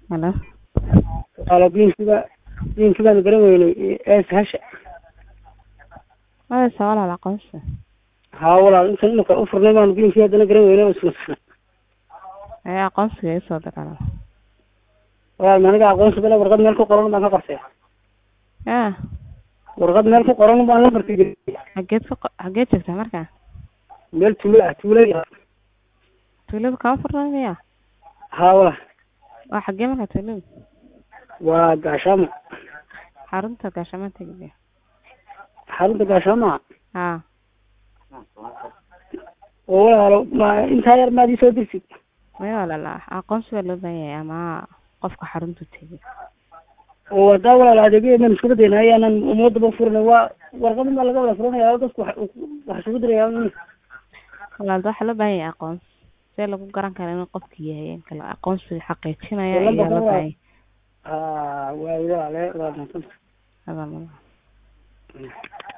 Halo. Walaalo biinkiba biinkibaanu garan weynay ee sahasha Maya sa walaal aqoonsi. haa walaal intan imika u furnay baanu biinkii haddana garan weynay oo isla Ee aqoonsiga ii soo diraa. walaal maniga aqoonsi bale warqad meel ku qoran baan ka qortay Yaa. warqad meel ku qoran baan la markay Xageed ka xageed joogtaa markaa? meel tuulo ah tuulo ah Tuulada kama furnay miyaa? haa walaal Waa xagee markaa tuulada? waa gaashaamo Xarunta gaashamaa tegaya. xarunta gaashaamo Haa. oo walaalo ma intaa yar maad ii soo dirtid Maya walaal aqoonsi baa loo baahan yahay ama qofka xarunta tegay. oo hadaa walaal adeegyadeedan isku badayna ayaanan ummadaba furinay waa warqadan baa laga wada furanaya oo dadku wax wax isugu diraya Walaal waxaa loo baahan yahay aqoonsi. See lagu garan karo inuu qofki yahay in kale aqoonsiga xaqiijinaya ayaa loo baahan yahay. haa waa walaale waa mahadsan Hadal ma laha.